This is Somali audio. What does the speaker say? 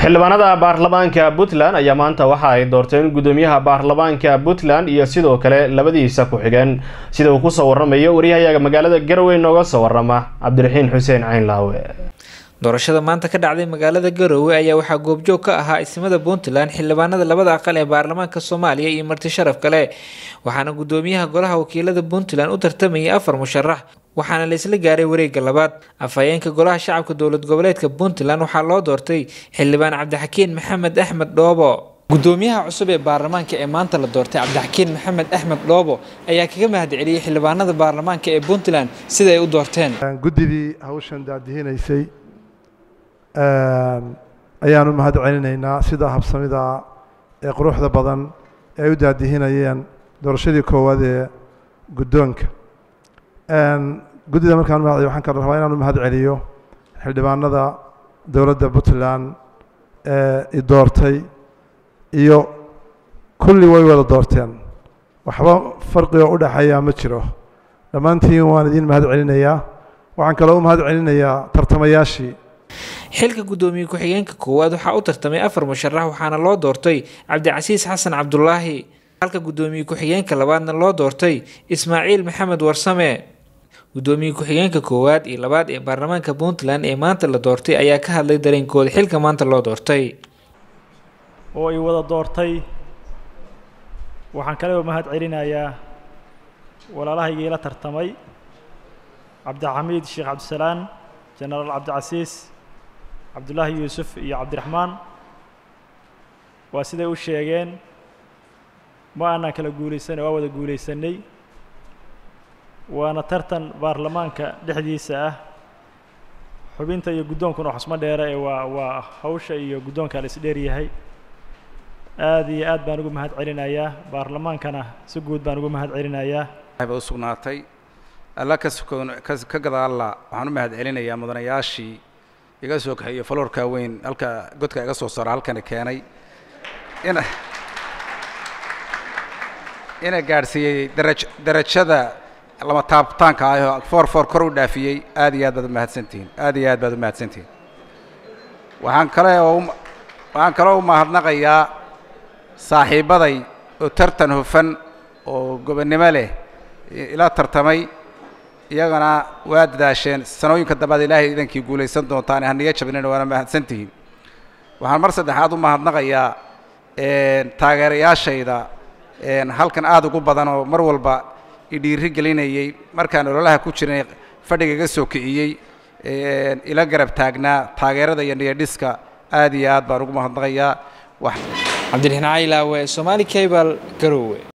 xildhibaanada baarlamaanka puntland ayaa maanta waxa ay doorteen gudoomiyaha baarlamaanka puntland iyo sidoo kale labadiisa ku-xigeen sida uu kusoo waramayo waryahayaga magaalada garowe nooga soo warama cabdiraxiin xuseen caynlaawe doorashada maanta ka dhacday magaalada garowe ayaa waxaa goobjoog ka ahaa ismada puntland xildhibaanada labada aqal ee baarlamaanka soomaaliya iyo marti sharaf kale waxaana gudoomiyaha golaha wakiilada puntland u tartamayay afar musharax waxaana la isla gaaray wareegga labaad afhayeenka golaha shacabka dowlad goboleedka puntland waxaa loo doortay xildhibaan cabdixakiin maxamed axmed dhoobo gudoomiyaha cusub ee baarlamaanka ee maanta la doortay cabdixakiin maxamed axmed dhoobo ayaa kaga mahadceliyey xildhibaanada baarlamaanka ee puntland sida ay u doorteen guddidii hawshan daadihinaysay ayaanu mahad celinaynaa sida habsamida ee quruxda badan ee ay u daadihinayeen doorashadii koowaad ee guddoonka guddida markaan mahad waxaan kala rabaa inaanu mahad celiyo xildhibaanada dowladda puntland ee i doortay iyo kulli way wada doorteen waxba farqiga u dhexeeya ma jiro dhammaantiin waan idiin mahad celinayaa waxaan kaloo u mahad celinayaa tartamayaashii xilka guddoomiye ku-xigeenka koowaad waxaa u tartamay afar musharax waxaana loo doortay cabdicasiis xasan cabdulaahi halka guddoomiye ku-xigeenka labaadna loo doortay ismaaciil maxamed warsame guddoomiye ku-xigeenka koowaad iyo labaad ee baarlamaanka puntland ee maanta la doortay ayaa ka hadlay dareenkooda xilka maanta loo doortay oo ay wada doortay waxaan kaleba mahad celinayaa walaalahaygii la tartamay cabdixamiid sheekh cabdisalaan jenaraal cabdicasiis cabdullaahi yuusuf iyo cabdiraxmaan waa siday u sheegeen ma aanaan kala guulaysanay waa wada guulaysanay waana tartan baarlamaanka dhexdiisa ah xubinta iyo guddoonkuna waxusma dheera ee waa waa hawsha iyo guddoonka la isdheer yahay aada iyo aad baan ugu mahad celinayaa baarlamaankana si guud baan ugu mahad celinayaa ba u sugnaatay alla ka sukoon ka gadaalla waxaan u mahad celinayaa mudanayaashii iga soo kaxeeyo faloorka weyn halka godka iga soo saaro halkana keenay ina ina gaadhsiiyey daraj darajada lama taabtaanka ah foor foor kor u dhaafiyey aad iyo aad baad umahadsantihiin aad iyo aad baad umahadsantihiin waxaan kale oo waxaan kaloo u mahadnaqayaa saaxiibbaday oo tartan hufan oo gobonnimo leh ila tartamay iyagana waa dadaasheen sanooyinka dambaad ilaahay idankii guulaysan doontaan haniga jabnina waana mahadsantihiin waxaan mar saddexaad u mahadnaqayaa taageerayaashayda halkan aada ugu badan oo mar walba idhiiri gelinayey markaan ololaha ku jiray fadhiga iga soo kiciyey ila garab taagnaa taageerada iyo niyadhiska aad iyo aad baan ugu mahadnaqayaa cabdiraxiin caylaawe somaali cable garowe